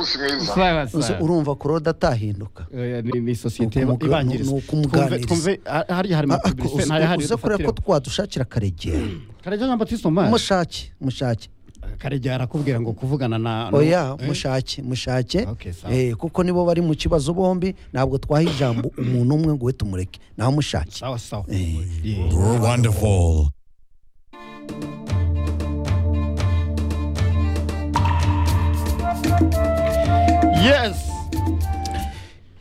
munsi mwiza sawa Uzi- sawa urumva kuroda atahinduka Oya, ni- ni sosiyete Ni ukumuga- ibangiriza ni Twumve- ukumuganiriza. twumve, ha- hariya hari Ah, amapublicite uzi- ntayo hari uze kureba ko dufatira. twadushakira karegera karegeya na batiste omaje mushake mushake karegeya arakubwira ngo kuvugana na na- oya Eh? mushake mushake Okay, sawa. Eh, kuko nibo bari mu kibazo bombi ntabwo twaha ijambo umuntu umwe ngo we tumureke naho mushake sawa sawa Eh. Yeah. We're wonderful. yes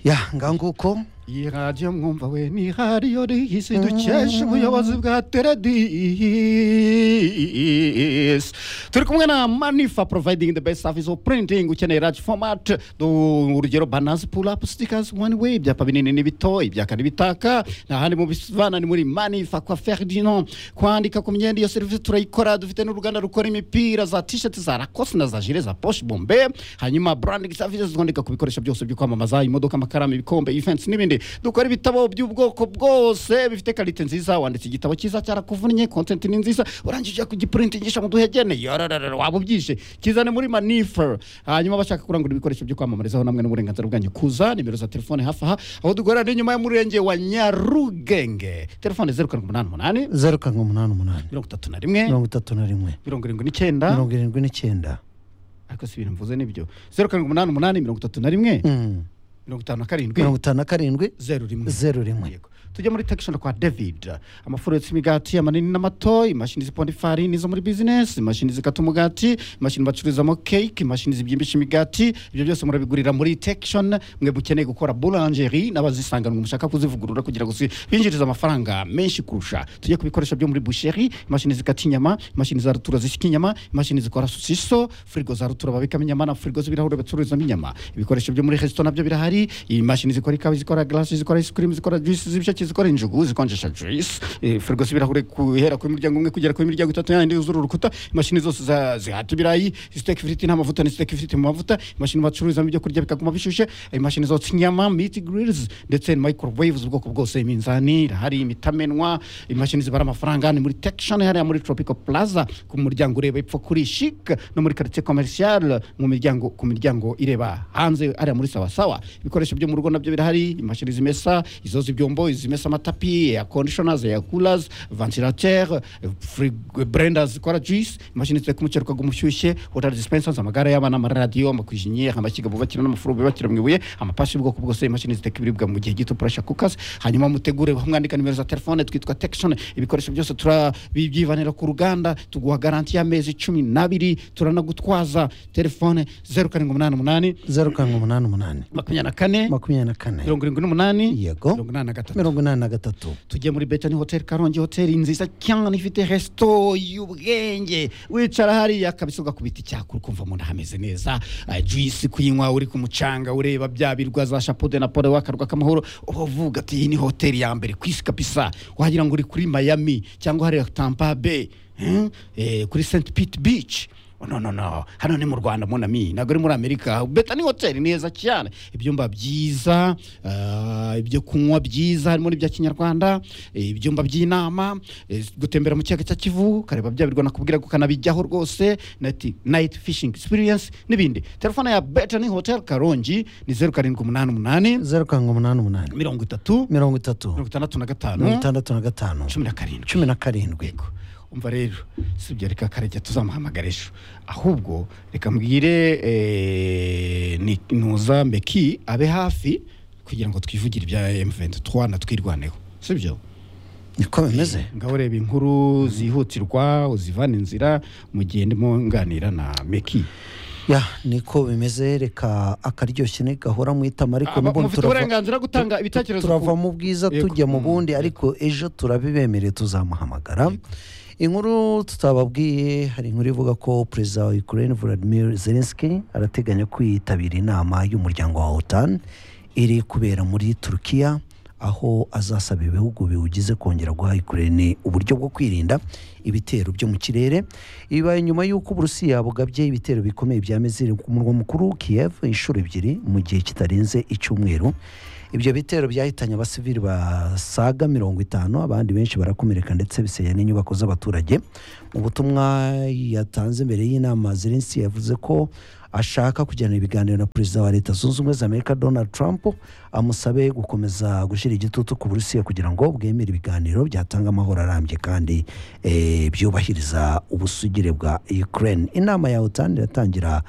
ya ngaho iyi radiyo mwumva we ni radiyo rihisi dukesha ubuyobozi bwa teredisi turi kumwe na mani for providing the best service of printing ukeneye large format Du- urugero banazi pull up stickers one way ibyapa binini n'ibito ibyaka n'ibitaka n'ahandi mu bisibana ni muri mani fa kwa ferdinand kwandika ku myenda iyo serivisi turayikora dufite n'uruganda rukora imipira za t-shirt za lacoste na za jire za poche bombe hanyuma branding services twandika ku bikoresho byose byo kwamamaza imodoka amakaramu ibikombe events n'ibindi dukora ibitabo by'ubwoko bwose bifite karite nziza wanditse igitabo cyiza cyarakuvunnye content ni nziza urangije ujya kugiprintingisha mu duhegene yororororo waba ubyishe kizane muri manifer hanyuma abashaka kurangura ibikoresho byo kwamamarizaho namwe n'uburenganzira bwanyu kuza nimero za telefone hafi aha aho dukorera ni nyuma y'umurenge wa nyarugenge telefone zeru karindwi umunani umunani zeru karindwi umunani umunani mirongo itatu na rimwe mirongo itatu na rimwe mirongo irindwi n'icyenda mirongo irindwi n'icyenda ariko si ibintu mvuze nibyo zeru karindwi umunani umunani mirongo itatu na rimwe Mm. mirongo itanu na karindwi mirongo itanu na karindwi zeru rimwe zeru rimwe Yego. tujya muri tekishoni kwa david amafuro yotsa imigati amanini n'amato imashini ziponda ifarini zo muri bizinesi imashini zikata umugati imashini bacururizamo keke imashini zibyimbisha imigati ibyo byose murabigurira muri tekishoni mwe mukeneye gukora bulangeri n'abazisanganwa mushaka kuzivugurura kugira ngo zi- binjirize amafaranga menshi kurusha tujye ku bikoresho byo muri busheri imashini zikata inyama imashini za rutura zishyika inyama imashini zikora sosiso firigo za rutura babikamo inyama na firigo z'ibirahure bacururizamo inyama ibikoresho byo muri resito nabyo birahari imashini zikora ikawa zikora garasi zikora isikirimu zikora juisi z'ibisheke zikora injugu zikonjesha juisi eh, firigo z'ibirahure guhera kuri muryango umwe kugera kuri miryango itatu yandi yuzura urukuta imashini zose za- zihata ibirayi siteki ifiriti nta mavuta ni siteki ifiriti mu mavuta imashini bacururizamo ibyo kurya bikaguma bishushe imashini zotsa inyama miti girilizi ndetse na microwave z'ubwoko bwose iminzani irahari imitamenwa imashini zibara amafaranga ni muri tekishoni hariya muri tropical plaza ku muryango ureba epfo kuri shike no muri quartier commercial mu miryango ku miryango ireba hanze hariya muri sawasawa ibikoresho byo mu rugo nabyo birahari imashini zimesa izoza ibyombo izimesa amatapi air conditioners air coolers ventilateur frigo- blenders zikora juice imashini ziteka umuceri ukaguma ushyushye water dispensers amagare y'abana amaradiyo amakwijinyeri amashyiga bubakira n'amafuro bubakira mu ibuye amapashi y'ubwoko bwose imashini ziteka ibiribwa mu gihe gito pressure cookers hanyuma mutegure mwandika nimero za telefone twitwa tekishoni ibikoresho byose turabibyibanira ku ruganda tuguha garanti y'amezi cumi n'abiri turanagutwaza telefone zeru karindwi umunani umunani zeru karindwi umunani umunani makumyabiri na kane makumyabiri na kane mirongo irindwi n'umunani yego mirongo inani na gatatu mirongo inani na gatatu tugiye muri betani hoteli karongi hoteli nziza cyane ifite resito y'ubwenge wicara hariya kabisa ugakubita icyakura ukumva umuntu ahameze neza Ah, juice kuyinywa uri ku mucanga ureba bya birwa za shapude na pole wakarwa k'amahoro uba uvuga ati iyi ni hoteli ya mbere ku isi kabisa wagira ngo uri kuri miami cyangwa hariya tampa bay hmm? eh, kuri st pete beach Oh, no no no hano ni mu rwanda monami ntabwo ari muri amerika beta ni hoteli neza cyane ibyumba byiza ah, ibyo kunywa byiza harimo n'ibya kinyarwanda eh, ibyumba by'inama eh, gutembera mu kiyaga cya kivu ukareba bya birwa nakubwira ko ukanabijyaho rwose night- night fishing experience n'ibindi telefone ya beta ni hotel karongi ni zeru karindwi umunani umunani zeru karindwi umunani umunani mirongo itatu mirongo itatu mirongo itandatu na mirongo gatanu itandatu na gatanu cumi na karindwi cumi na karindwi yego umva rero si ibyo reka karejya tuzamuhamagara ejo ahubwo reka mbwire eh, ni- nuza meki abe hafi kugira ngo twivugire ibya M23 natwirwaneho si byo niko bimeze ngaho reba inkuru zihutirwa uzivana inzira mu gihe ndimo nganira na meki ya niko bimeze reka akaryoshye ntigahora mu itama ariko Aba- n'ubundi mufite turava- uburenganzira bwo gutanga ibitekerezo ku- turava mu bwiza Yego. tujya mu Mm. bundi ariko ejo turabibemereye tuzamuhamagara inkuru tutababwiye hari inkuru ivuga ko perezida wa ukraine vladimir zelensky arateganya kwitabira inama y'umuryango wa otan iri kubera muri turukiya aho azasaba ibihugu biwugize kongera guha ukraine uburyo bwo kwirinda ibitero byo mu kirere bibaye nyuma y'uko uburusiya bugabye ibitero bikomeye bya miziri ku murwa mukuru kiev inshuro ebyiri mu gihe kitarenze icyumweru ibyo bitero byahitanye abasivili basaga mirongo itanu abandi benshi barakomereka ndetse bisenya n'inyubako z'abaturage mu butumwa yatanze mbere y'inama zelensi yavuze ko ashaka kugirana ibiganiro na perezida wa leta zunze ubumwe za amerika donald trump amusabe gukomeza gushyira igitutu ku burusiya kugira ngo bwemere ibiganiro byatanga amahoro arambye kandi eh, byubahiriza ubusugire bwa ukraine inama ya otan iratangira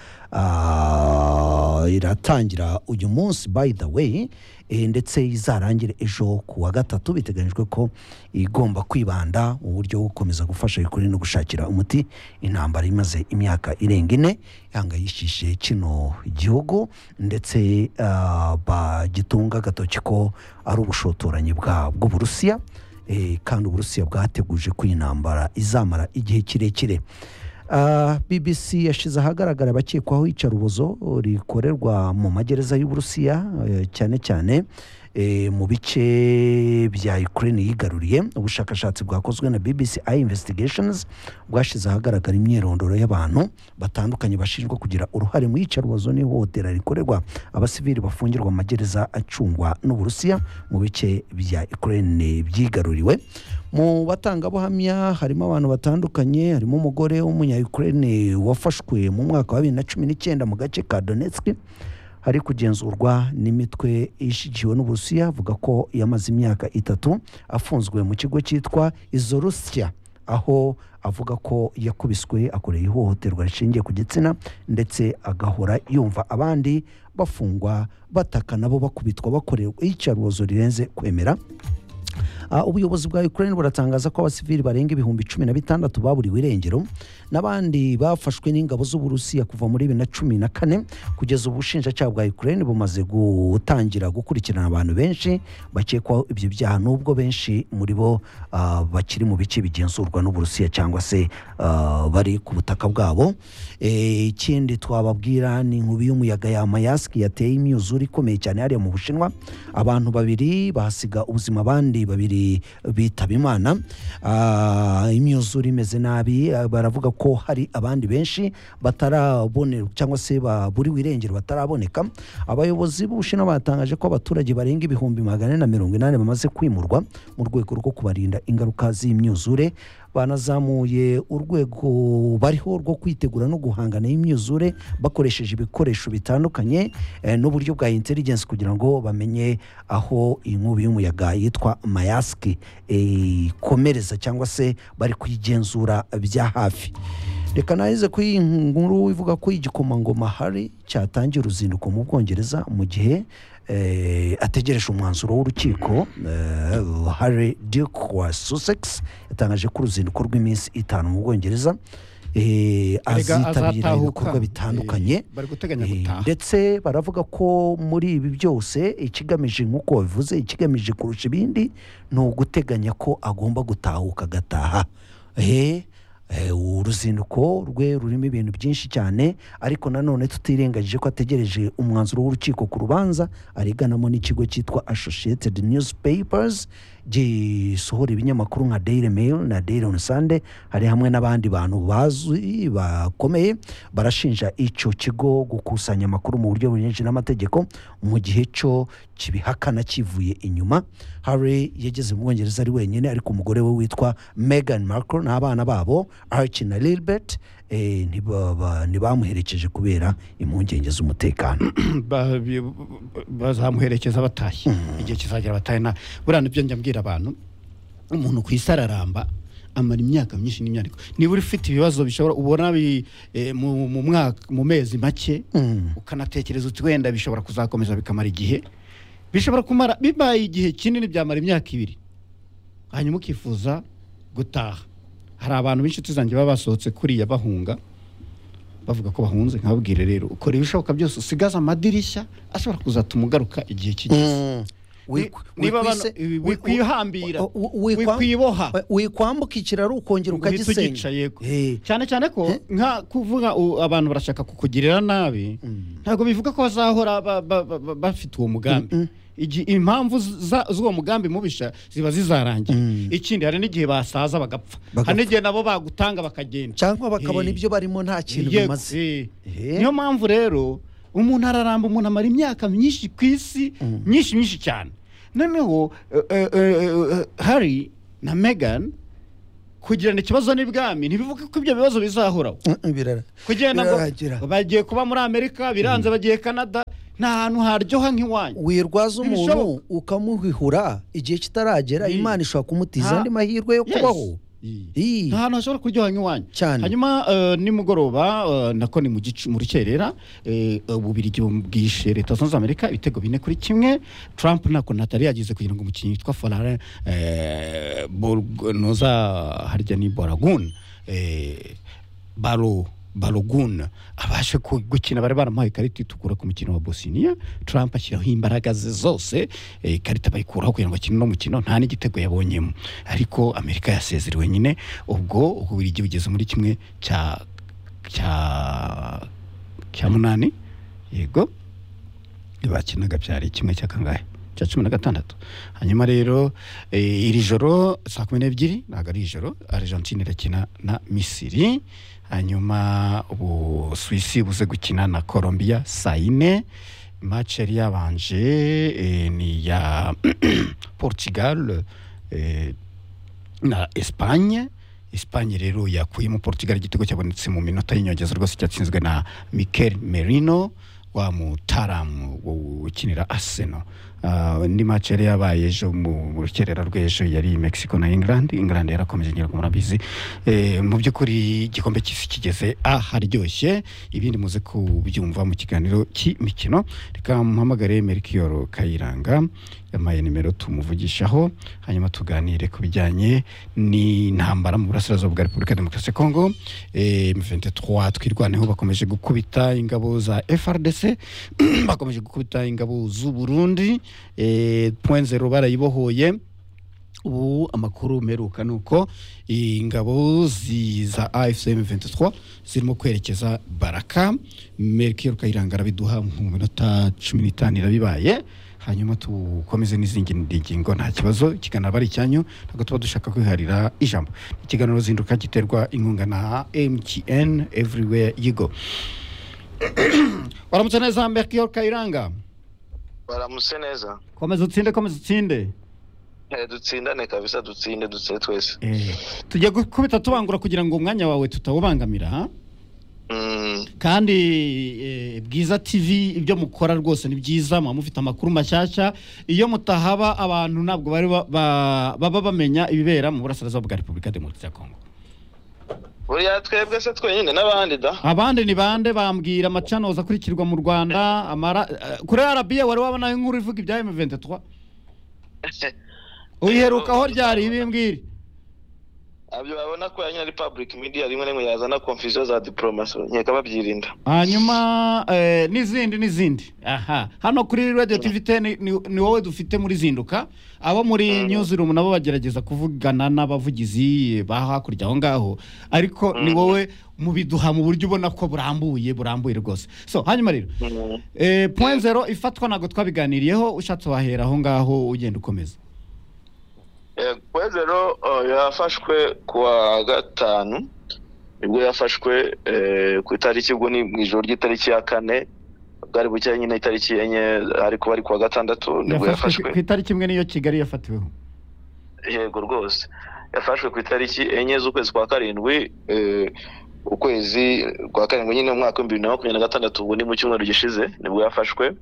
ah, iratangira uyu munsi by the way eh, ndetse izarangire ejo ku wa gatatu biteganyijwe ko igomba kwibanda mu buryo bwo gukomeza gufasha ukuri no gushakira umuti intambara imaze imyaka irenga ine ihangayikishije kino gihugu ndetse ah, bagitunga agatoki ko ari ubushotoranyi bwa- bw'uburusiya eh, kandi uburusiya bwateguje ko iyi ntambara izamara igihe kirekire Ah, bbc yashyize ahagaragara abakekwaho iyicarubozo rikorerwa mu magereza y'uburusiya eh, cyane cyane eh, mu bice bya ukraine yigaruriye ubushakashatsi bwakozwe na bbc i investigations bwashyize ahagaragara imyirondoro y'abantu batandukanye bashinjwa kugira uruhare mu iyicarubozo n'ihohotera rikorerwa abasivili bafungirwa mu magereza acungwa n'uburusiya mu bice bya ukraine byigaruriwe mu batangabuhamya harimo abantu batandukanye harimo umugore w'umunyayukurene wafashwe mu mwaka wa bibiri na cumi n'icyenda mu gace ka donetsk hari kugenzurwa n'imitwe ishyigikiwe n'uburusiya avuga ko yamaze imyaka itatu afunzwe mu kigo cyitwa izorusiya aho avuga ko yakubiswe akoreye ihohoterwa rishingiye ku gitsina ndetse agahora yumva abandi bafungwa bataka nabo bakubitwa bakorerwa iyicarubozo rirenze kwemera Ah, ubuyobozi bwa ukraine buratangaza ko abasivili barenga ibihumbi cumi na bitandatu baburiwe irengero n'abandi bafashwe n'ingabo z'uburusiya kuva muri bibiri na cumi na kane kugeza ubu ubushinjacyaha bwa ukraine bumaze gutangira gukurikirana abantu benshi bakekwaho ibyo byaha n'ubwo benshi muri bo ah, bakiri mu bice bigenzurwa n'uburusiya cyangwa se ah, bari ku butaka bwabo Eh, ikindi twababwira ni inkubi y'umuyaga ya mayasiki yateye imyuzure ikomeye cyane hariya mu bushinwa abantu babiri bahasiga ubuzima abandi babiri bitaba imana Ah, imyuzure imeze nabi ah, baravuga ko hari abandi benshi batarabonera cyangwa se baburiwe irengero bataraboneka abayobozi b'ubushinwa batangaje ko abaturage barenga ibihumbi magana ane na mirongo inani bamaze kwimurwa mu rwego rwo kubarinda ingaruka z'imyuzure banazamuye urwego bariho rwo kwitegura no guhangana n'imyuzure bakoresheje ibikoresho bitandukanye eh, n'uburyo bwa intelligence kugira ngo bamenye aho inkubi y'umuyaga yitwa mayaski eh, ikomereza cyangwa se bari kuyigenzura bya hafi reka naheze kuri iyi nkuru ivuga ko igikomangoma hari cyatangiye uruzinduko mu bwongereza mu gihe eh, ategereje umwanzuro w'urukiko eh, Harry Duke wa Sussex yatangaje ko uruzinduko rw'iminsi itanu mu Bwongereza eh, Erega azitabira azatahuka. ibikorwa bitandukanye Eh, bari guteganya Eh, gutaha ndetse baravuga ko muri ibi byose ikigamije nk'uko babivuze ikigamije kurusha ibindi ni uguteganya ko agomba gutahuka agataha Eh, eh, uruzinduko rwe rurimo ibintu byinshi cyane ariko nanone tutirengagije ko ategereje umwanzuro w'urukiko ku rubanza areganamo n'ikigo cyitwa associated newspapers gisohora ibinyamakuru nka daily mail na daily on sunday hari hamwe n'abandi bantu bazwi bakomeye barashinja icyo kigo gukusanya amakuru mu buryo bunyinshi n'amategeko mu gihe cyo kibihakana kivuye inyuma harry yageze mu bwongereza ari wenyine ariko umugore we witwa megan markle n'abana babo archie na lilbert eh, ntiba- ba- ntibamuherekeje kubera impungenge z'umutekano Ba- bi- bazamuherekeza batashye igihe kizagera batahe na buriya nibyo njya mbwira abantu umuntu ku isi araramba amara imyaka myinshi n'imyandiko niba ufite ibibazo bishobora ubona bi- eh, mu mu mwaka mu mezi make ukanatekereza uti wenda bishobora kuzakomeza bikamara igihe bishobora kumara bibaye igihe kinini byamara imyaka ibiri hanyuma ukifuza gutaha hari abantu b'inshuti zanjye baba basohotse kuriya bahunga bavuga ko bahunze nkababwire rero ukora ibishoboka byose usigaze amadirishya ashobora kuzatuma ugaruka igihe kigeze Ni- Wik- niba wikwise- abantu- ibi- wiku- wikwihambira, o- o- wikwa- wikwiboha. wikwambuka ikiraro ukongera uhita ukagisenya ugicaye ko. Eh, cyane cyane ko Eh? nka kuvuga u- abantu barashaka kukugirira nabi ntabwo bivuga ko bazahora ba- ba- ba- ba- bafite uwo mugambi Igi- impamvu za- z'uwo mugambi mubisha ziba zizarangiye ikindi hari n'igihe basaza bagapfa Bagapfa. hari n'igihe nabo bagutanga bakagenda cyangwa bakabona Eh. ibyo barimo nta kintu Yego, bimaze eh. Eh. niyo mpamvu rero umuntu araramba umuntu amara imyaka myinshi ku isi myinshi myinshi cyane noneho eh, eh, eh, eh, hari na megan kugirana ikibazo n'ibwami ntibivuga ko ibyo bibazo bizahoraho birara kugenda ngo Birarangira. bagiye kuba muri amerika biranze bagiye kanada nta hantu haryoha nk'iwanyu wirwaza umuntu Ntibishoboka. ukamuhihura igihe kitaragera Yes. imana ishobora kumutiza Ha- andi mahirwe yo Yes. kubaho Yes. Ii. nta hantu hashobora kuryoha nk'iwanyu Cyane. hanyuma eh, nimugoroba eh, nako ni mu gicu- mu rukerera eh, ububirigi bubwishe leta zunze amerika ibitego bine kuri kimwe trump nako natari yagize kugira ngo umukinnyi witwa forare noza harya ni boragun eh, baro barogun abashe ku- gukina bari baramuhaye ikarita itukura ku mukino wa bosiniya trump ashyiraho imbaraga ze zose eh, ikarita bayikuraho kugira ngo akine uno mukino nta n'igitego yabonyemo ariko amerika yasezerewe nyine ubwo uburigi bugeze muri kimwe cya cya cya munani yego bakinaga byari kimwe cya kangahe cya cumi na gatandatu hanyuma rero eh, iri joro saa kumi n'ebyiri ntabwo ari ijoro argentine irakina na misiri hanyuma ubusuwisi buze gukina na colombia saa yine match yari yabanje eh, ni ya portugal eh, na Espagne Espagne rero yakuyemo Portugal igitego cyabonetse mu minota y'inyongeza rwose cyatsinzwe na Mikel Merino wa mutaramu wo- ukinira Arsenal Ah, indi match yari yabaye ejo mu mu rukerera rw'ejo yari Mexico na England England yarakomeje ngira ngo murabizi Eh, mu by'ukuri igikombe cy'isi kigeze aharyoshye ibindi muze kubyumva mu kiganiro cy'imikino reka muhamagare Melchior Kayiranga yampaye nimero tumuvugishaho hanyuma tuganire ku bijyanye n'intambara mu burasirazuba bwa repubulika ya demokarasi ya kongo m23 twirwaneho bakomeje gukubita ingabo za frdc bakomeje gukubita ingabo z'u burundi eh, point zero barayibohoye ubu amakuru meruka ni uko ingabo zi- za afcm 23 zirimo kwerekeza baraka merkel kayiranga arabiduha mu minota cumi n'itanu irabibaye hanyuma tukomeze n'izindi ngingo nta kibazo ikiganiro ari icyanyu ntabwo tuba dushaka kwiharira ijambo ikiganiro zinduka giterwa inkunga na mtn everywhere you go waramutse neza merkel kayiranga baramutse neza komeza utsinde komeza utsinde Eh, dutsindane kabisa dutsinde dutsinde twese Eh, tujya gukubita tubangura kugira ngo umwanya wawe tutawubangamira ha? Mm, kandi eh, bwiza tv ibyo mukora rwose ni byiza muba mufite amakuru mashyashya iyo mutahaba abantu ntabwo bari ba- ba- baba bamenya ibibera mu burasirazuba bwa repubulika ya demokarasi ya kongo buriya twebwe se twenyine n'abandi da abandi ni bande bambwira amacanoza akurikirwa mu rwanda amara eh, kuri rba wari wabona inkuru ivuga ibya m23 uyiherukaho ryari ibimbwire abyo babona ko yanyine ari public media rimwe na rimwe yazana confusion za diplomasi nkeka babyirinda hanyuma eh, n'izindi n'izindi aha hano kuri radio tv ten ni, ni wowe dufite muri zinduka abo muri Mm. newsroom nabo bagerageza kuvugana n'abavugizi ba hakurya aho ngaho ariko ni Mm. wowe mubiduha mu buryo ubona ko burambuye burambuye rwose so hanyuma rero Mm. eh, point zero ifatwa ntabwo twabiganiriyeho ushatse wahera aho ngaho ugenda ukomeza Eh, kwezero oh, yafashwe kuwa gatanu nibwo yafashwe eh, ku itariki ubwo ni mu ijoro ry'itariki ya kane bwari buke nyine itariki enye ariko bari kuwa gatandatu nibwo yafashwe yafashwe ku- ku itariki imwe niyo kigali yafatiweho yego rwose yafashwe ku itariki enye z'ukwezi kwa karindwi eh, ukwezi kwa karindwi nyine mu mwaka w'ibihumbi bibiri na makumyabiri na gatandatu ubu ni mu cyumweru gishize nibwo yafashwe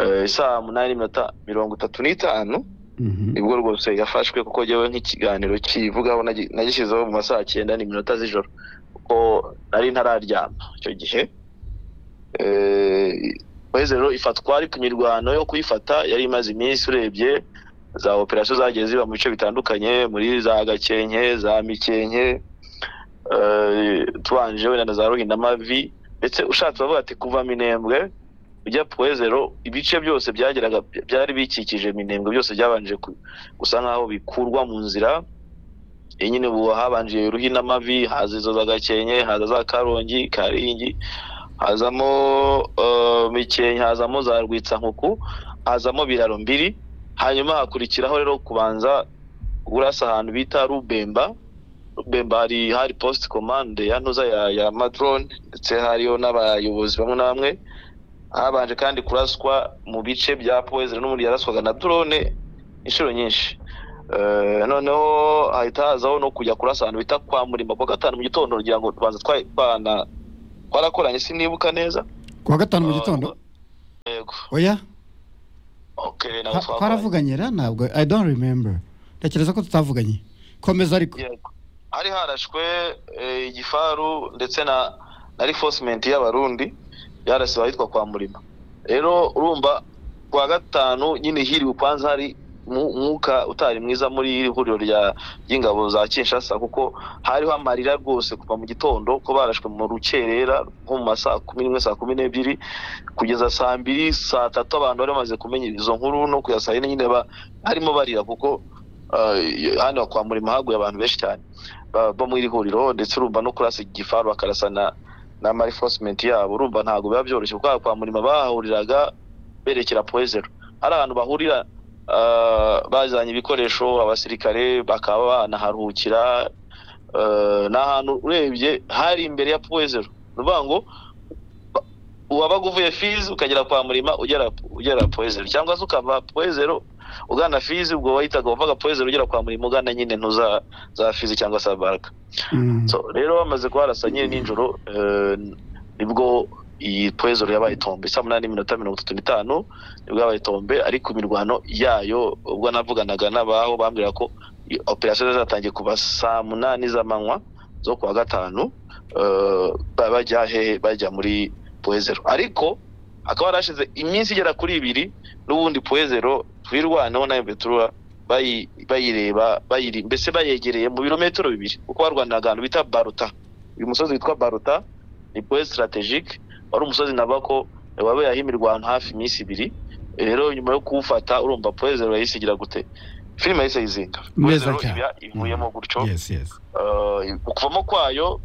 eh, saa munani n'iminota mirongo itatu n'itanu Mhm. nibwo rwose yafashwe kuko njyewe nk'ikiganiro kivugaho nagi- nagishyizeho mu masaha cyenda n'iminota z'ijoro kuko nari ntararyama icyo gihe kwezi rero ifatwa ariko imirwano yo kuyifata yari imaze iminsi urebye za operasiyo zagiye ziba mu bice bitandukanye muri za gakenke za mikenke eh, tubanje wenda na za ruhindamavi ndetse ushatse bavuga ati kuva minembwe ujya puwezero ibice byose byageraga byari bikikije minembwe byose byabanje ku- gusa nkaho bikurwa mu nzira iyi nyine ubu habanje ruhinamavi haza izo za gakenke haza za karongi karingi hazamo eh, mikenke hazamo za rwitsankuku hazamo biraro mbiri hanyuma hakurikiraho rero kubanza urasa ahantu bita rubemba rubemba hari hari post command ya ntuza ya, ya madrone ndetse hariyo n'abayobozi bamwe na bamwe habanje kandi kuraswa mu bice bya poezera n'ubundi yaraswaga na drone inshuro nyinshi Eh, noneho hahita hazaho no kujya kurasa ahantu bita kwa murima kuwa gatanu mu gitondo ngira ngo tubanza twa- twana- twarakoranye sinibuka neza kuwa gatanu mu Ah, gitondo yego oya okay ntabwo twa- twakoranye twaravuganye ra ntabwo i don't remember ndakereza ko tutavuganye komeza ariko Yego. hari harashwe eh, igifaru ndetse na na reinforcement y'abarundi yarasiwe ahitwa kwa murima rero urumva kwa gatanu nyine hiriwe kwanza hari mu- mwuka utari mwiza muri iri huriro rya ry'ingabo za Kinshasa kuko hariho amarira rwose kuva mu gitondo ko barashwe mu rukerera nko mu masaa kumi n'imwe saa kumi n'ebyiri kugeza saa mbiri saa tatu abantu bari bamaze kumenya izo nkuru no kugeza saa yine nyine ba- harimo barira kuko eh, hano kwa murima haguye abantu benshi cyane ba- bo mu iri huriro ndetse urumva no kurasa igifaru bakarasa na na marifosimente yabo urumva ntabwo biba byoroshye kuko kwa murima bahahuriraga berekera poezero hari ahantu bahurira ah, bazanye ibikoresho abasirikare bakaba banaharuhukira eh, ni ahantu urebye hari imbere ya poezero ni ukuvuga ngo ba- wabaga uvuye fizi ukagera kwa murima ugera ugera poezero cyangwa se ukava poezero ugana fizi ubwo wahitaga uvaga poezero ugera kwa murima ugana nyine ntuza za fizi cyangwa se abaraka Mm. so rero bamaze kuharasa nyine nijoro eh, nibwo iyi poezoro yabaye tombe saa munani n'iminota mirongo itatu n'itanu nibwo yabaye tombe ariko imirwano yayo ubwo navuganaga n'abaho bambwira ko i- operasiyo zatangiye kuva saa munani z'amanywa zo kuwa gatanu eh, ba- bajya hehe bajya muri poezero ariko hakaba harashize iminsi igera kuri ibiri n'ubundi poezero twirwaneho na ebetura bayi- bayireba bayiri mbese bayegereye mu birometero bibiri kuko barwaniraga ahantu bita baruta uyu musozi witwa baruta ni poe strategique wari umusozi nabako wabaye ahimirwa ahantu hafi iminsi ibiri rero nyuma yo kuwufata urumva poe zero yahise igira gute filime yahise yizinga poe Neza zero cyane. iba ivuyemo gutyo yes yes Eh, mu kuvamo kwayo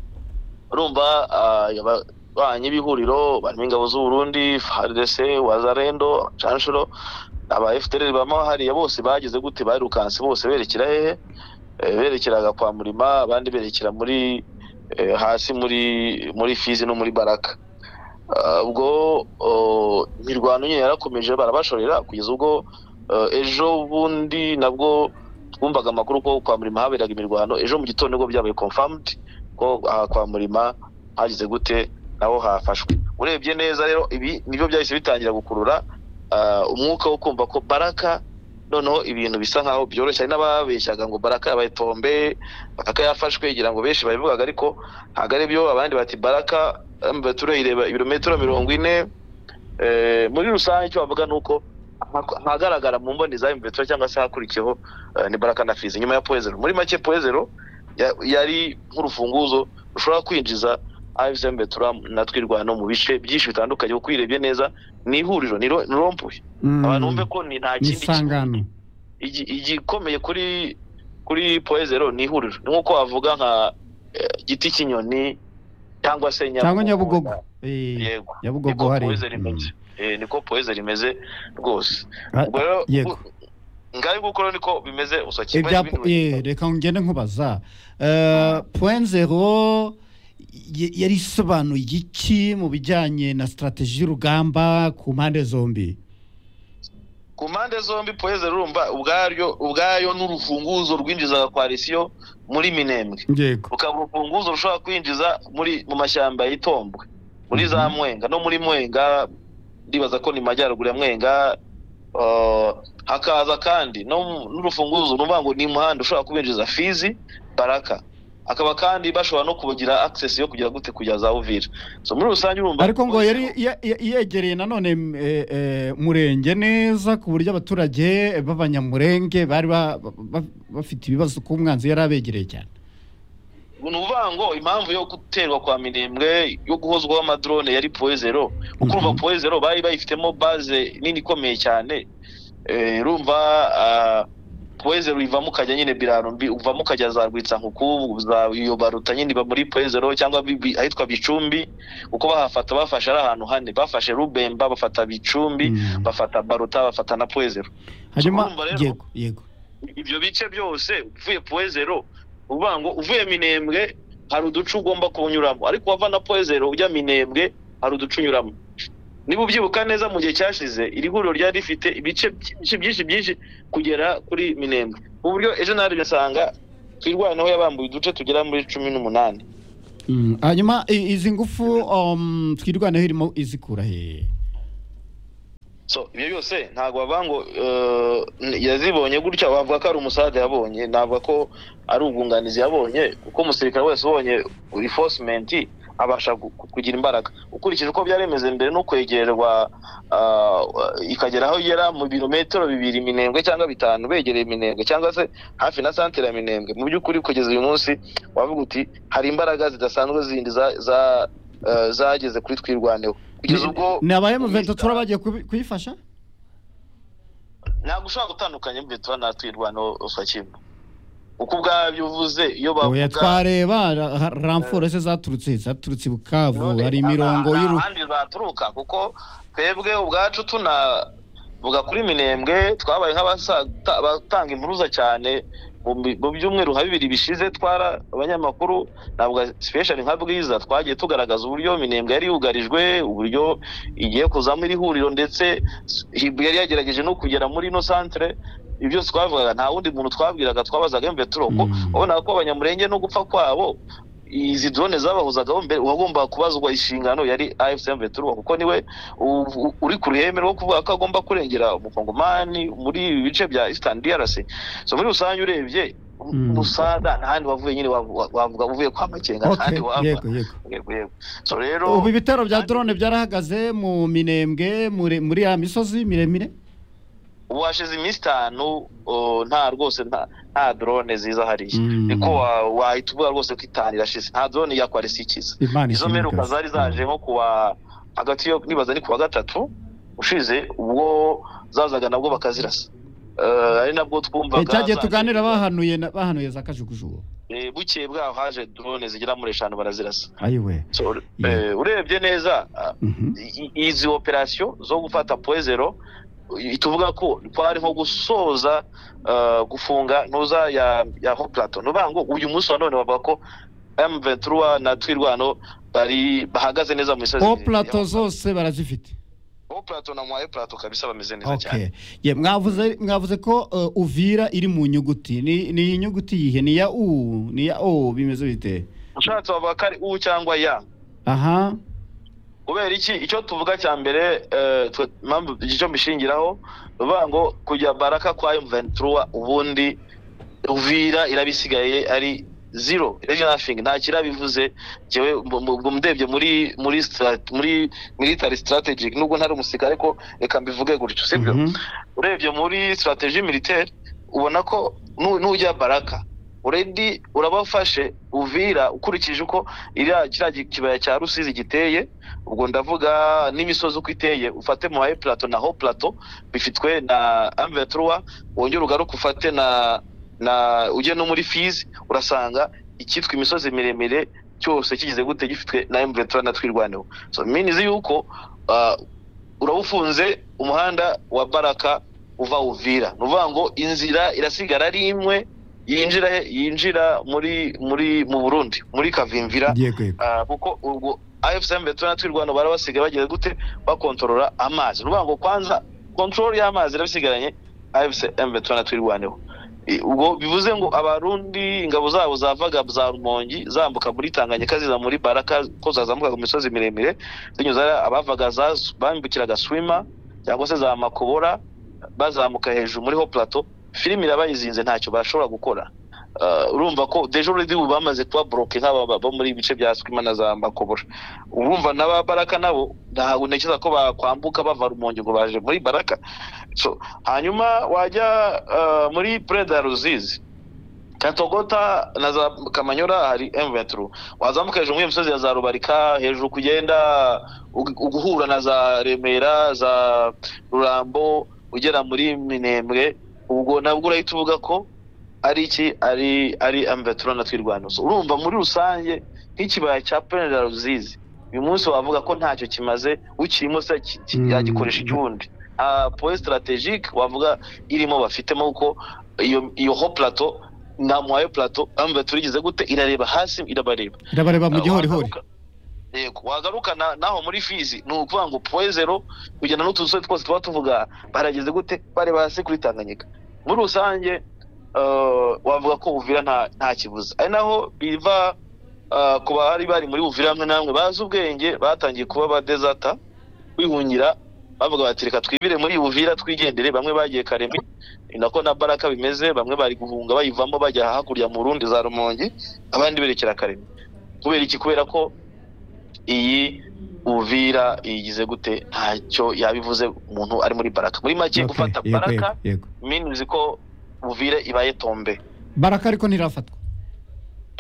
urumva ah, ababanyi b'ihuriro barimo ingabo z'uburundi frdc wazarendo canshuro aba fdr bama hariya bose bagize gute barirukanse bose berekera hehe Eh, berekeraga kwa murima abandi berekera muri eh, hasi muri muri fizi no muri baraka Ah, ubwo oh, imirwano nyine yarakomeje barabashorera kugeza ubwo eh, ejo bundi nabwo twumvaga amakuru ko kwa murima haberaga imirwano ejo mu gitondo nibwo byabaye confirmed ko aha kwa murima hagize gute naho hafashwe urebye neza rero ibi nibyo byahise bitangira gukurura ah, umwuka wo kumva ko baraka noneho ibintu bisa nkaho byoroshye hari n'ababeshyaga ngo baraka yabaye tombe baraka yafashwe ngira ngo benshi babivugaga ariko ntabwo ari byo abandi bati baraka baturayireba ibirometero mirongo ine Eh, muri rusange icyo bavuga ni uko ahak- ahagaragara mu mboni za mbetura cyangwa se hakurikiyeho eh, ni baraka na fizi nyuma ya poezero muri make poezero ya- yari nk'urufunguzo rushobora kwinjiza afc mbetura na twirwano mu bice byinshi bitandukanye kuko uyirebye neza ni ihuriro ni ro- ni rompuwe Mm. abantu bumve ko ni nta ni kindi kintu isangano igi- igikomeye kuri kuri poezero ni ihuriro ni nk'uko wavuga nka eh, giti cy'inyoni cyangwa se cyangwa nyabugogo Eh, yego nyabugogo niko hari poezero Mm. imeze Eh, niko poezero imeze rwose Ah, ubwo rero yego. u- ngaho nguko rero niko bimeze usokiye Ibya po- eh, reka ngende nkubaza Eh, point zero y- yari isobanuye iki mu bijyanye na strategy y'urugamba ku mpande zombi ku mpande zombi poezero urumva ubwaryo ubwayo n'urufunguzo rwinjizaga koalisiyo muri minembwe yego rukaba urufunguzo rushobora kwinjiza muri mu mashyamba y'itombwe muri za Mhm. mwenga no muri mwenga ndibaza ko ni majyaruguru ya mwenga eh, hakaza kandi no mu- n'urufunguzo ni ukuvuga ngo ni umuhanda ushobora kubinjiza fizi baraka akaba kandi bashobora no kugira access yo kugera gute kujya za uvira so muri rusange urumva ariko ngo yari ye- ye- yegereye nanone mm, eh, eh, murenge neza ku buryo abaturage b'abanyamurenge bari ba- ba- ba- bafite ibibazo ku mwanzi yari abegereye cyane ni ukuvuga ngo impamvu yo guterwa kwa mirembwe yo guhozwaho amadrone yari poezero kuko urumva Mhm. poezero bari bayifitemo baze nini ikomeye cyane Eh, urumva ah, poezero ivamo ukajya nyine birarumbi uvamo ukajya za rwitsankuku za iyo baruta nyine iba muri poezero cyangwa bi- bi- ahitwa bicumbi kuko bahafata bafashe ari ahantu hane bafashe rubemba bafata bicumbi Mm. bafata baruta bafata na poezero hanyuma urumva rero- yego yego ibyo bice byose uvuye poezero uvuga ngo uvuye minembwe hari uduce ugomba kunyuramo ariko wava na poezero ujya minembwe hari uduce unyuramo niba ubyibuka neza mu gihe cyashize iri huriro ryari rifite ibice byinshi byinshi byinshi kugera kuri minembwe mu buryo ejo narebye nsanga twirwaneho yabambuye uduce tugera muri cumi n'umunani Mm, hanyuma i- izi ngufu um, twirwaneho irimo izikura hehe so ibyo byose ntabwo bavuga ngo eh, yazibonye gutya bavuga ko ari umusade yabonye navuga ko ari ubwunganizi yabonye kuko umusirikare wese ubonye reinforcement abasha gu- ku- kugira imbaraga ukurikije uko byaremeze mbere no kwegerwa ah, ikagera aho igera mu birometero bibiri minembwe cyangwa bitanu begereye minembwe cyangwa se hafi na santere ya minembwe mu by'ukuri kugeza uyu munsi wavuga uti hari imbaraga zidasanzwe zindi za- za- eh, zageze kuri twirwaneho kugeza ubwo ni abaye mu ventura bagiye kubi- kuyifasha ntabwo ushobora gutandukanya mbetura na twirwano kimwe uko ubwabyo uvuze iyo bavuga oya twareba ra- ra- ramforo se zaturutse he? zaturutse i bukavu none hari imirongo nta- nta y'uru handi zaturuka kuko twebwe ubwacu tuna vuga kuri minembwe twabaye nk'abasata- abatanga impuruza cyane mu bi- mu byumweru nka bibiri bishize twara abanyamakuru navuga sipeshali nka bwiza twagiye tugaragaza uburyo minembwe yari yugarijwe uburyo igiye kuzamo iri huriro ndetse Hibu yari yagerageje no kugera muri ino santere ibyo byose twavugaga nta wundi muntu twabwiraga twabazaga emve turoko Mm. ubona ko abanyamurenge no gupfa kwabo izi drone zabahuzagaho mbere uwagomba kubazwa inshingano yari AFC Mveturwa kuko niwe u- u- uri ku ruhembe rwo kuvuga ko agomba kurengera umukongomani muri ibi bice bya Eastern DRC so muri rusange urebye Mm. musada ntahandi wavuye nyine wavu- wa- wavuga uvuye kwa makenga Okay, ntahandi wava yego yego yego yego so rero ubu ibitero bya drone byarahagaze mu minembwe muri- muri ya misozi miremire ubu hashize iminsi itanu uh, nta rwose nta- nta drone ziza hariya Mm. niko wa- wahita uvuga rwose ko itanu irashize nta drone ya kwarisi ikiza imana izo ishimwe mperuka rwose. zari zaje nko kuwa hagati yo nibaza ni kuwa gatatu ushize ubwo zazaga nabwo bakazirasa Eh, ari nabwo Eh, twumvaga cyagiye zaje- tuganira bahanuye na- bahanuye za kajugujugu Eh, bukeye bwaho haje drone zigera muri eshanu barazirasa ayiwe So, eh, urebye neza ah, Mhm. i- i- izi operasiyo zo gufata poezero tuvuga ko twari nko gusoza eh, gufunga ntuza ya ya ho plateau nuvuga ngo uyu munsi wa none bavuga ko M23 na Twirwano bari bahagaze neza mu misozi o ya- plato zose barazifite Bo plato na mwaye plato kabisa bameze neza cyane. okay ye mwavuze mwavuze ko eh, uvira iri mu nyuguti ni ni iyi nyuguti yihe ni ya u ni ya o bimeze bite Ushatse bavuga ko ari U cyangwa ya. aha Kubera iki icyo tuvuga cya mbere eh, twe- mpamvu icyo mbishingiraho bavuga ngo kujya baraka kwa M23 ubundi Uvira irabisigaye ari zero regionafing nta kirabivuze jewe mu- mu- ubwo mudebye muri muri strat- muri military strategic nubwo ntari umusirikare ariko reka mbivuge gutyo sibyo Mhm. urebye muri strategie militaire ubona ko nu- nujya baraka uredi urabafashe uvira ukurikije uko iriya kiriya gi- kibaya cya rusizi giteye ubwo ndavuga n'imisozi uko iteye ufate mu haye plato na ho plato bifitwe na amveturuwa wongere ugaruke ufate na na ujye no muri fizi urasanga icyitwa imisozi miremire cyose kigize gute gifitwe na mveturuwa na twirwaneho so minizi yuko ah, urabawufunze umuhanda wa baraka uva uvira ni ukuvuga ngo inzira irasigara ari imwe yinjira yinjira muri muri mu burundi muri kavimvira yego yego Ah, kuko ubwo afcm betona twirwano barabasigaye bagiye gute bakontorora amazi ni ukuvuga ngo kwanza kontrol y'amazi irabisigaranye afcm betona twirwaneho I- ubwo bivuze ngo abarundi ingabo zabo zavaga za rumongi zambuka muri tanganyika ziza muri baraka ko zazamukaga mu misozi miremire zinyuze hariya abavaga za bambukiraga swima cyangwa se za makobora bazamuka hejuru muri ho plateau filime irabayizinze ntacyo bashobora gukora Ah, urumva ko deje uredi ubu bamaze kuba boroke nk'aba bo muri ibice bya swima na za makobora urumva n'aba baraka nabo ntabwo ntekereza ko bakwambuka bava rumonge ngo baje muri baraka so hanyuma wajya ah, muri preda ruzizi katogota na za kamanyora hari m23 wazamuka hejuru muri iyo misozi ya za rubarika hejuru kugenda ugu- uguhura na za remera za rurambo ugera muri minembwe ubwo nabwo urahita uvuga ko ari iki ari ari m23 na twirwano So, urumva muri rusange nk'ikibaya cya penera ruzizi uyu munsi wavuga ko ntacyo kimaze ukirimo se ki- ki- Mm. yagikoresha igihundi poe strategique wavuga irimo bafitemo kuko iyo iyo ho plateau na mwayo plateau ambe turigize gute irareba hasi irabareba irabareba mu gihorihori Wazamuka- yego wagarukana naho muri fizi ni ukuvuga ngo puwezero kugenda n'utusore twose tuba tuvuga barageze gute bareba hasi kuri tanganyika muri rusange eh, wavuga ko buvira nta- nta kibuza ari naho biva eh, ku bari bari muri buvira hamwe namwe bazi ubwenge batangiye kuba badezata kwihungira bavuga bati reka twibire muri buvira twigendere bamwe bagiye karemi ni nako na baraka bimeze bamwe bari guhunga bayivamo bajya hakurya mu rundi za rumongi abandi berekera karemi kubera iki kubera ko iyi buvira iyigize gute ntacyo yabivuze umuntu ari muri baraka muri make Okay, gufata yego, baraka yego, yego. minuzi ko buvire ibaye tombe baraka ariko ntirafatwa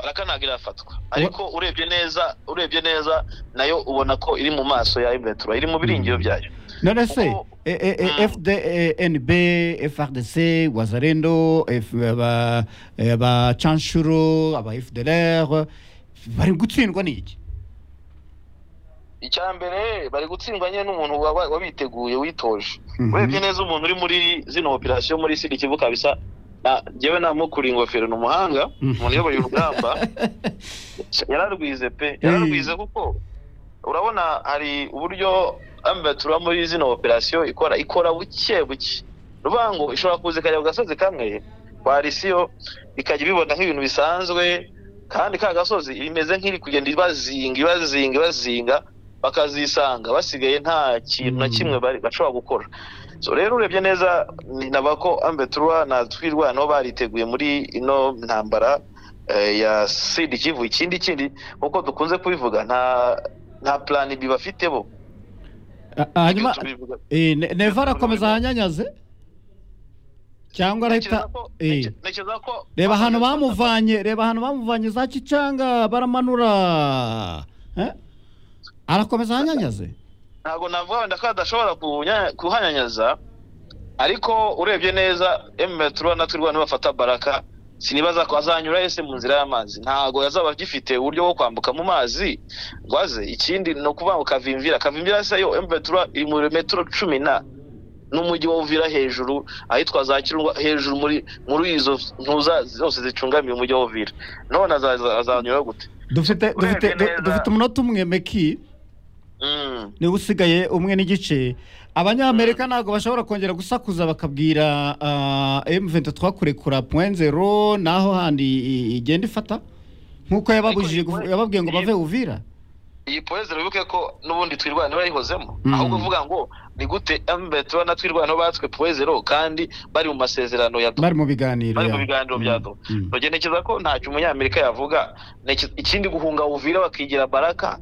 baraka ntabwo irafatwa ariko urebye neza urebye neza nayo ubona ko iri mu maso ya ivetura iri mu biringiro byayo none se Kuko- e- e- e- Mm. fdnb frdc wazarendo F- aba- aba canshuro aba fdlr bari gutsindwa n'iki icya mbere bari gutsindwa nyine n'umuntu waba- wabiteguye witoje Mhm. urebye neza umuntu uri muri zino operasiyo muri sida kivu kabisa na- njyewe namukuriye ingofero ni umuhanga Mm. umuntu uyoboye urugamba yararwize pe yararwize kuko urabona hari uburyo ambatura muri zino operasiyo ikora ikora buke buke rubango ishobora kuza ikajya ku gasozi kamwe warisiyo ikajya ibibona nk'ibintu bisanzwe kandi ka gasozi imeze nk'iri kugenda ibazinga ibazinga ibazinga bakazisanga basigaye nta kintu na Mm. kimwe bari- bashobora gukora so rero urebye neza ni naba ko ambeturwa na twirwa nabo bariteguye muri ino ntambara eh, ya sida ikivu ikindi kindi nk'uko dukunze kubivuga nta nta plan B bafite bo Ah, hanyuma tubivuga eh, Ne- neva arakomeza ahanyanyaze cyangwa arahita Ntekereza ko- eh. nte- ntekereza ko reba ahantu bamuvanye reba ahantu bamuvanye za kicanga baramanura Eh? arakomeza ahanyanyaze ntabwo navuga wenda ko adashobora kunya- kuhanyanyaza ariko urebye neza emetura na twirwa nibafata baraka sinibaza ko azanyura ese mu nzira y'amazi ntabwo yazaba agifite uburyo bwo kwambuka mu mazi ngo aze ikindi ni ukuvuga ngo kavimvira kavimvira se yo emetura iri muri metero cumi na n'umujyi wa uvira hejuru ahitwa za kirunga hejuru muri muri izo ntuza zose zicungamiye umujyi wa uvira none azaza- azanyura gute dufite Urebye dufite du- neza- dufite umunota umwe meki Mm. niwe usigaye umwe n'igice abanyamerika ntabwo bashobora kongera gusakuza bakabwira m23 kurekura point zero naho handi i- igenda ifata nk'uko yababujije Ariko kuv- iyi- yababwiye ngo iyi- bave uvira iyi poezi urabibuke ko n'ubundi twirwana barayihozemo Mhm. ahubwo uvuga ngo ni gute mbe tubona twirwana batswe poezero kandi bari mu masezerano ya bari mu biganiro bari ya- mu biganiro Mm, bya do mm. Nogeye ntekereza ko ntacyo umunyamerika yavuga Neke- ikindi guhunga uvira bakigira baraka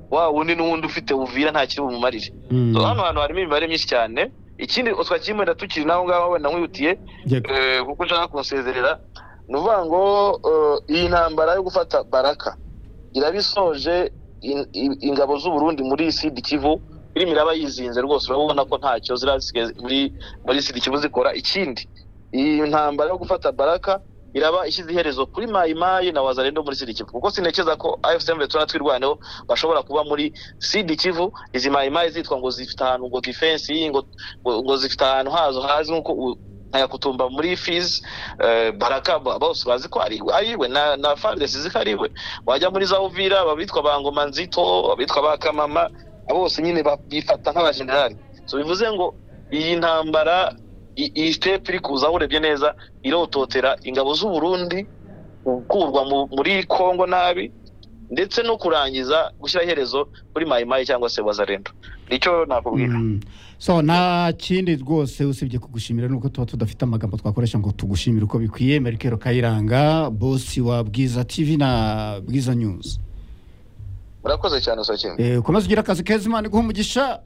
wa wundi n'uwundi ufite uvira nta kiri bumumarire Mm. So, hano hantu harimo imibare myinshi cyane ikindi utwa kimwe tukiri naho ngaho wenda nkwihutiye Yego. eh, kuko nshaka kunsezerera ni ukuvuga ngo eh, iyi ntambara yo gufata baraka irabisoje in- in- ingabo z'u Burundi muri sud kivu irimo iraba yizinze rwose urabona ko ntacyo zirasigaye muri muri sud kivu zikora ikindi iyi ntambara yo gufata baraka iraba ishyize iherezo kuri mayimayi na wazarendo muri sud kivu kuko sinekeza ko afcm betuna twirwaneho bashobora kuba muri sud kivu izi mayimayi zitwa ngo zifite ahantu ngo defense ngo, ngo, ngo zifite ahantu hazo hazwi nk'uko u- ntayakutumba muri fizi baraka ba- bose bazi ko ari ariwe na na fardesi ziko ariwe wajya muri za uvira abitwa ba ngoma nzito abitwa ba kamama abo bose nyine ba- bifata nk'abajenerali so bivuze ngo iyi ntambara i- iyi sitepu iri kuza aho urebye neza irototera ingabo z'u Burundi gukurwa mu- muri kongo nabi ndetse no kurangiza gushyira iherezo kuri mayimayi cyangwa se wazarendo nicyo nakubwira Mm. so nta kindi rwose usibye kugushimira nuko tuba tudafite amagambo twakoresha ngo tugushimire uko bikwiye merikero kayiranga bosi wa bwiza tv na bwiza news murakoze cyane usakembe Eh, komeza ugire akazi keza imana iguha umugisha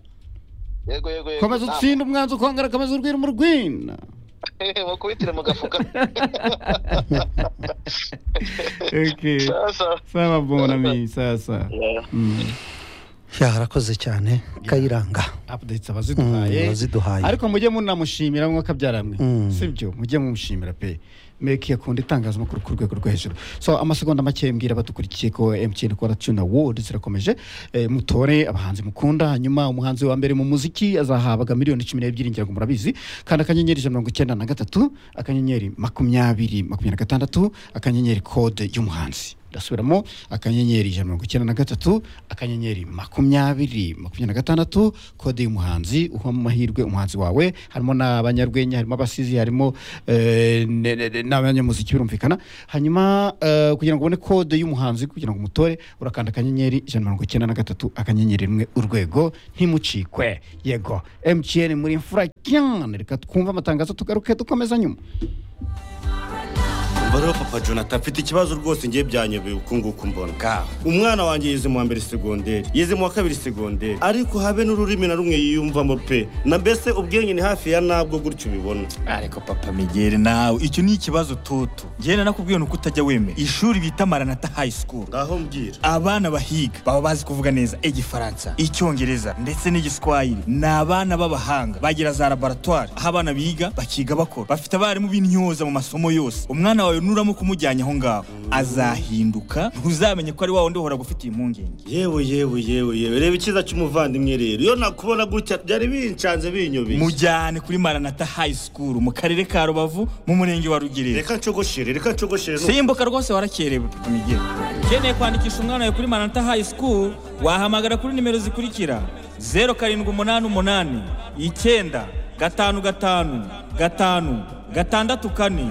yego yego yego komeza nta- utsinde umwanzi ukongera komeza urwira mu rwina mukubitire mu gafuka Okay. sasa sawa bonami sasa Ya, arakoze cyane kayiranga updates Mm, abaziduhaye waziduhaye ariko mujye munamushimira mwe akabyara mwe Mm. sibyo mujye mumushimira pe meki akunda itangazamakuru ku rwego rwo hejuru so amasegonda make mbwira abadukurikiye ko emutiyeni kora tuna wodi zirakomeje Eh, mutore abahanzi mukunda hanyuma umuhanzi wa mbere mu muziki azahabwa miliyoni cumi n'ebyiri ngira ngo murabizi kandi akanyenyeri ijana na mirongo icyenda na gatatu akanyenyeri makumyabiri makumyabiri na gatandatu akanyenyeri kode y'umuhanzi ndasubiramo akanyenyeri ijana na mirongo icyenda na gatatu akanyenyeri makumyabiri makumyabiri na gatandatu kode y'umuhanzi uha amahirwe umuhanzi wawe harimo n'abanyarwenya harimo abasizi harimo eh, ne- ne- ne- n'abanyamuziki birumvikana hanyuma eh, kugira ngo ubone kode y'umuhanzi kugira ngo umutore urakanda akanyenyeri ijana na mirongo icyenda na gatatu akanyenyeri rimwe urwego ntimucikwe yego mtn muri imfura cyane reka twumve amatangazo tugaruke dukomeza nyuma umva rero papa jonathan mfite ikibazo rwose ngiye byanyobeye uku nguku mbona bwawe umwana wanjye yize mu wa mbere segonderi yize mu wa kabiri segonderi ariko habe n'ururimi na rumwe yiyumvamo pe na mbese ubwenge ni hafi ya nabwo gutyo ubibona ariko papa migeri nawe icyo ni ikibazo tutu ngenda nakubwiye ni uko utajya wemera ishuri bita maranata high school ngaho mbwira abana bahiga baba bazi kuvuga neza igifaransa icyongereza ndetse n'igiswahili ni abana b'abahanga bagira za laboratwari aho abana biga bakiga bakora bafite abarimu b'intyoza mu masomo yose umwana wawe nuramo kumujyanye aho ngaho azahinduka ntuzamenye ko ari wa wundi uhora gufitiye impungenge yewe yewe yewe yewe reba icyiza cy'umuvandimwe rero iyo nakubona gutya byari binshanze binyobeye mujyane kuri maranata high school mu karere ka rubavu mu murenge wa rugerero reka nshogoshire reka nshogoshire simbuka rwose warakerewe papa migeri ukeneye kwandikisha umwana wawe kuri maranata high school wahamagara kuri nimero zikurikira zeru karindwi umunani umunani icyenda gatanu gatanu gatanu gatandatu kane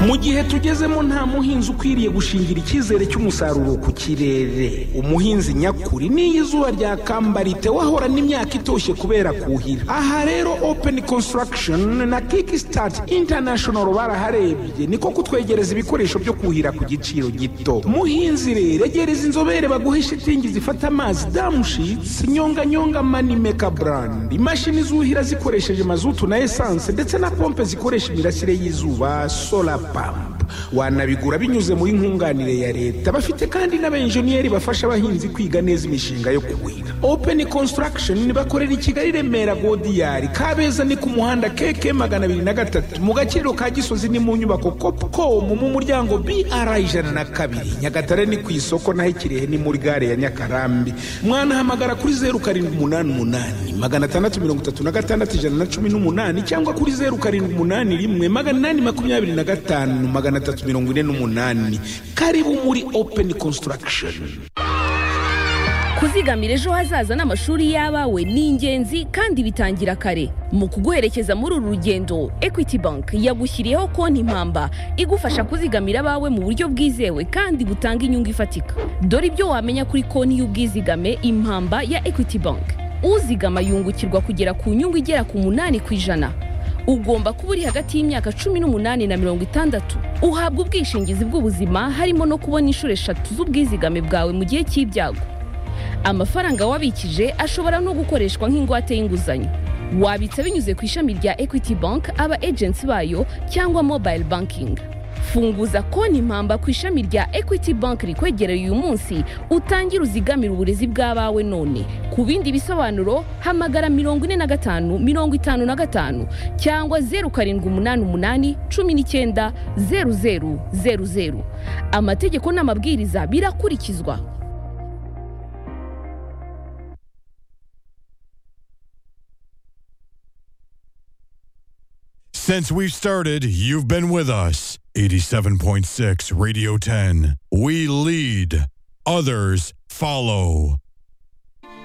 mu gihe tugezemo nta muhinzi ukwiriye gushingira icyizere cy'umusaruro ku kirere umuhinzi nyakuri n'iyo izuba ryakambara wahorana imyaka itoshye kubera kuhira aha rero open construction na kickstart international baraharebye niko kutwegereza ibikoresho byo kuhira ku giciro gito muhinzi rero egereza inzobere baguhe shitingi zifata amazi damushitsi nyonganyonga manimeka brand imashini zuhira zikoresheje mazutu na esanse ndetse na pompe zikoresha imirasire y'izuba solar pump wanabigura binyuze muri nkunganire ya leta bafite kandi n'abenjeniyeri bafasha abahinzi kwiga neza imishinga yo kuhira open construction bakorera i kigali remera godiyari kabeza ni ku muhanda keke magana abiri na gatatu mu gakiriro ka gisozi ni mu nyubako copcom mu muryango br ijana na kabiri nyagatare ni ku isoko naho ikirehe ni muri gare ya nyakarambi mwanahamagara kuri zeru karindwi umunani umunani magana atandatu mirongo itatu na gatandatu ijana na cumi n'umunani cyangwa kuri zeru karindwi umunani rimwe magana inani makumyabiri na gatanu magana atatu mirongo ine n'umunani karibu muri open construction kuzigamira ejo hazaza n'amashuri y'abawe ni ingenzi kandi bitangira kare mu kuguherekeza muri uru rugendo equity bank yagushyiriyeho konti mpamba igufasha kuzigamira abawe mu buryo bwizewe kandi butanga inyungu ifatika dore ibyo wamenya kuri konti y'ubwizigame impamba ya equity bank uzigama yungukirwa kugera ku nyungu igera ku munani ku ijana ugomba kuba uri hagati y'imyaka cumi n'umunani na mirongo itandatu uhabwa ubwishingizi bw'ubuzima harimo no kubona inshuro eshatu z'ubwizigame bwawe mu gihe cy'ibyago amafaranga wabikije ashobora no gukoreshwa nk'ingwate y'inguzanyo wabitsa binyuze ku ishami rya equity bank aba agency bayo cyangwa mobile banking funguza konti mpamba ku ishami rya equity bank rikwegereye uyu munsi utangire uzigamire uburezi bw'abawe none ku bindi bisobanuro hamagara mirongo ine na gatanu mirongo itanu na gatanu cyangwa zeru karindwi umunani umunani cumi n'icyenda zeru zeru zeru zeru amategeko n'amabwiriza birakurikizwa Since we've started, you've been with us. 87.6 Radio 10. We lead, others follow.